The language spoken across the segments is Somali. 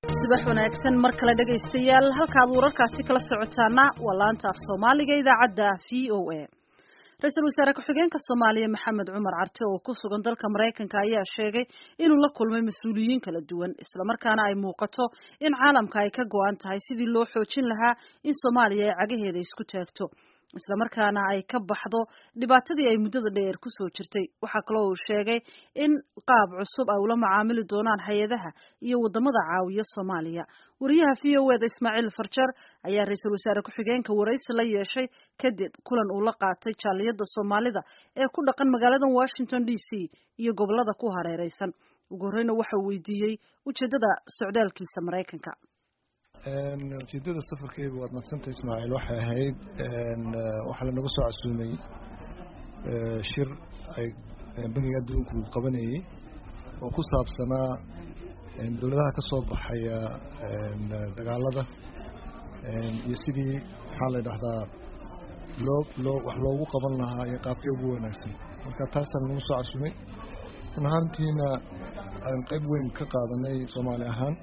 subax wanaagsan mar kale dhegaystayaal halkaad wararkaasi kala socotaana waa laanta af soomaaliga idaacadda v o a ra-iisul wasaare ku-xigeenka soomaaliya maxamed cumar carte oo ku sugan dalka maraykanka ayaa sheegay inuu la kulmay mas-uuliyiin kala duwan islamarkaana ay muuqato in caalamka ay ka go-an tahay sidii loo xoojin lahaa in soomaaliya ay cagaheeda isku taagto islamarkaana ay ka baxdo dhibaatadii ay muddada dheer kusoo jirtay waxaa kaloo uu sheegay in qaab cusub ay ula macaamili doonaan hay-adaha iyo wadamada caawiya soomaaliya wariyaha v o eda ismaaciil farjar ayaa ra-iisul wasaare ku-xigeenka waraysi la yeeshay kadib kulan uu la qaatay jaaliyada soomaalida ee ku dhaqan magaalada washington d c iyo gobolada ku hareereysan ugu horreyna waxa uu weydiiyey ujeedada socdaalkiisa maraykanka ujeedada safarkeyga waad madsanta ismaaciil waxay ahayd waxaa lanaga soo casuumay shir ay bangiga adduunku qabanayey oo ku saabsanaa dowladaha ka soo baxaya dagaalada iyo sidii maxaa la dhahdaa loo loo wax loogu qaban lahaa iyo qaabkii ugu wanaagsan marka taasaan nagu soo casuumay run ahaantiina aan qayb weyn ka qaadanay soomaali ahaan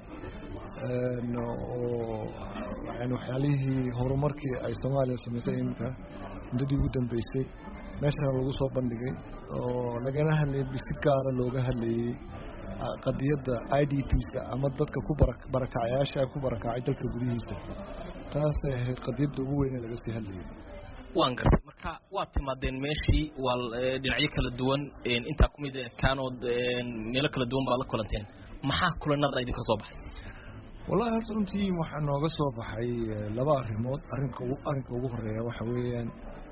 oo yani waxyaalihii horumarkii ay soomaaliya samaysay iminka muddadii ugu dambeysay meeshana lagu soo bandhigay oo lagana hadlayay si gaara looga hadlayey qadiyadda i d pska ama dadka ku barakacayaasha ku barakacay dalka gudihiisa taasay ahayd qadiyadda ugu weyn ee laga sii hadlayay waan gartay marka waad timaadeen meeshii waa dhinacyo kala duwan intaa kumid kaanood meelo kala duwan baad la kulanteen maxaa kulanada idinka soo baxay wallahi horta runtii waxaa nooga soo baxay laba arrimood arrinka arrinka ugu horeeya waxa weeyaan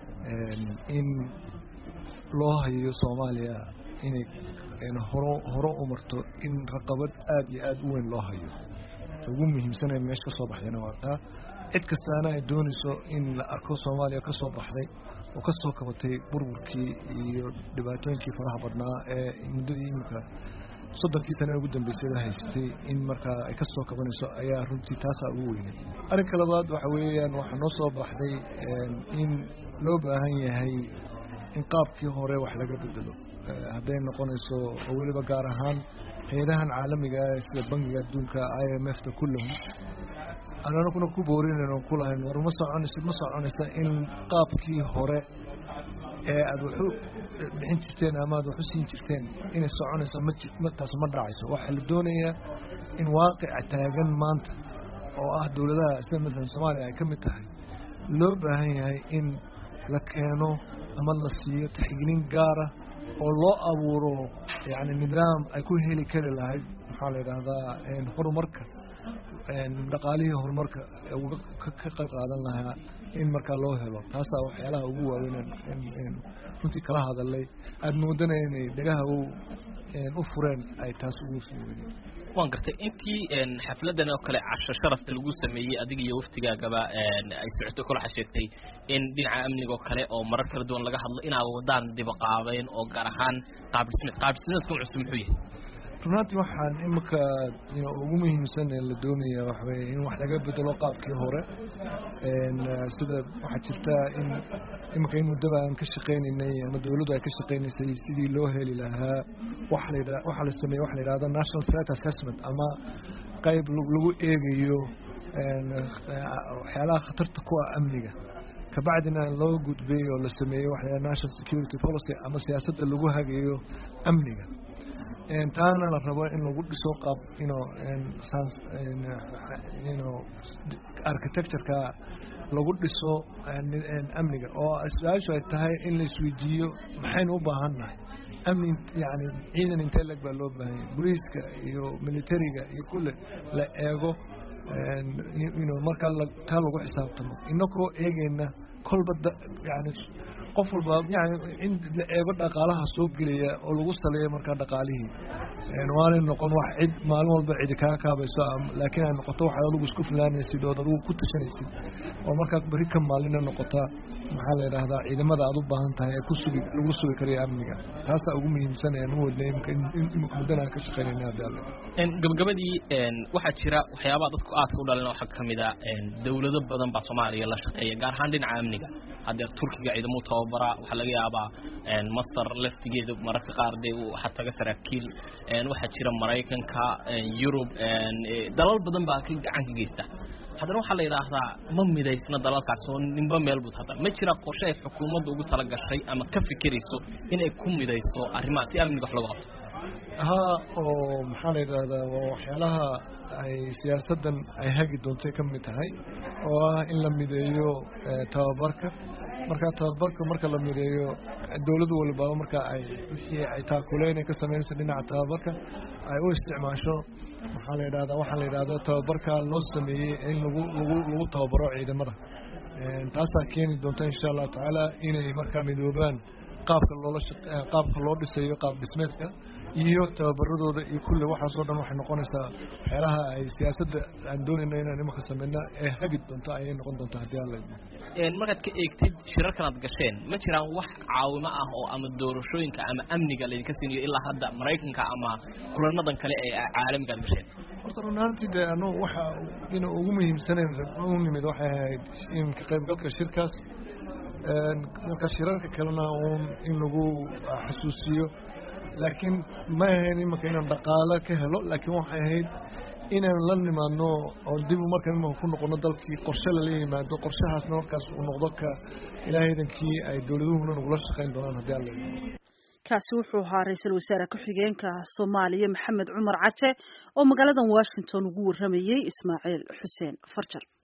in loo hayo soomaaliya inay horo horo u marto in raqabad aada iyo aada u weyn loo hayo ugu muhiimsanay meesha ka soo baxdayna waa taa cid kastaana ay doonayso in la arko soomaaliya ka soo baxday oo ka soo kabatay burburkii iyo dhibaatooyinkii faraha badnaa ee muddadii iminka soddonkii sana ugu dambeysay la haystay in markaa ay ka soo kabanayso ayaa runtii taasaa ugu weynay arrinka labaad waxa weeyaan waxaa noo soo baxday in loo baahan yahay in qaabkii hore wax laga bedelo hadday noqonayso oo weliba gaar ahaan hay-adahan caalamiga ah sida bangiga adduunka i m f ta kullahum ananaguna ku boorinayn oo kulahayn war ma soconayso ma soconaysa in qaabkii hore ee aada waxu bixin jirteen ama aad waxu siin jirteen inay soconayso ma taas ma dhacayso waxaa la doonayaa in waaqica taagan maanta oo ah dowladaha sida matalan soomaaliya ay ka mid tahay loo baahan yahay in la keeno ama la siiyo taxgiilin gaara oo loo abuuro yacni nidaam ay ku heli kari lahayd maxaa la yidhaahdaa horumarka dhaqaalihii horumarka ka qayb qaadan lahaa in markaa loo helo taasaa waxyaalaha ugu waaweyn runtii kala hadalay aada moodana inay dhagaha u fureen ay taas ugu sii weyneen waan gartay intii xafladan oo kale casho sharafta lagu sameeyey adiga iyo waftigaagaba ay socoto kol waxaa sheegtay in dhinaca amniga oo kale oo marar kala duwan laga hadlo inaa wadaan dibaqaabeyn oo gaar ahaan qaabdhismeed qaabdhismeedkan cusub muxuu yahay runaantii waxaan iminka ugu muhiimsan ee la doonaya waxaweye in wax laga bedelo qaabkii hore sida waxaa jirta in iminka in muddaba aan ka shaqaynaynay ama dowladdu ay ka shaqaynaysay sidii loo heli lahaa waxaa la sameeye waxa la yidhahda national threat assessment ama qayb lagu eegayo waxyaalaha khatarta ku ah amniga kabacdina loo gudbay oo la sameeyey waxa la national security policy ama siyaasadda lagu hagayo amniga taana la rabo in lagu dhiso qaab ino ino architectureka lagu dhiso amniga oo su-aashu ay tahay in la isweydiiyo maxaynu u baahan nahay amni yani ciidan intee leg baa loo baahanya boliiska iyo militariga iyo kulle la eego ino markaa taa lagu xisaabtamo inakoo eegeyna kolba yani qof walba yani in la eego dhaqaalaha soo gelaya oo lagu saleeyo markaa dhaqaalihii waanay noqon wax cid maalin walba cidi kaa kaabayso laakiin ay noqoto wax adigu isku filaanaysid ood adigu ku tashanaysid oo markaa beri ka maalina noqota maxaa la yidhaahdaa ciidamada aad u baahan tahay ee kusugi lagu sugi karayo amniga taasaa ugu muhiimsan ee nu wadnay imika muddana aan ka shaqeynayna haddi alle gabagabadii waxaa jira waxyaabaha dadku aadka u dhalin waxaa kamid a dowlado badan baa soomaaliya la shaqeeya gaar ahaan dhinaca amniga hadeer turkiga ciidamuu tababara waxaa laga yaabaa masar laftigeeda mararka qaar dee waxaa taga saraakiil waxaa jira maraykanka yurub dalal badan baa ka gacan ka geysta haddana waxaa la yidhaahdaa ma midaysna dalalkaas oo ninba meel bud hadda ma jira qorshe ay xukuumadda ugu tala gashay ama ka fikirayso inay ku midayso arrimaha si amniga wax looga qabto haa oo maxaa la yidhaahdaa waa waxyaalaha ay siyaasaddan ay hagi doontay ka mid tahay oo ah in la mideeyo tababarka marka tababarka marka la mideeyo dowlad walbaba marka ay wixii ay taakuleyn ay ka samaynayso dhinaca tababarka ay u isticmaasho maxaa la yidhahdaa waxaa la yidhahdaa tababarka loo sameeyey in lagu lagu lagu tababaro ciidamada taasaa keeni doonta insha allahu tacaala inay markaa midoobaan qaabka loola qaabka loo dhisayo qaab dhismeedka iyo tababaradooda iyo kulle waxaasoo dhan waxay noqonaysaa waxyaalaha ay siyaasadda aan doonayna inaan imanka sameyna ee hagi doonto ayay noqon doontaa haddii alla markaad ka eegtid shirarkan aad gasheen ma jiraan wax caawimo ah oo ama doorashooyinka ama amniga laydinka siinayo ilaa hadda maraykanka ama kulanadan kale ee caalamiga aad gasheen horta run ahaantii dee anu waxa ina ugu muhiimsanayn u nimid waxay ahayd in ka qaybgalka shirkaas marka shirarka kalena uun in lagu xasuusiyo laakiin ma ahayn imanka inaan dhaqaalo ka helo laakiin waxay ahayd inaan la nimaadno oo dib markan imanka ku noqono dalkii qorshe lala yimaado qorshahaasna markaas uu noqdo ka ilaahaydankii ay dowladuhuna nagula shaqayn doonaan haddii alla kaasi wuxuu ahaa ra-iisul wasaare ku-xigeenka soomaaliya maxamed cumar cate oo magaaladan washington ugu warramayey ismaaciil xuseen farjar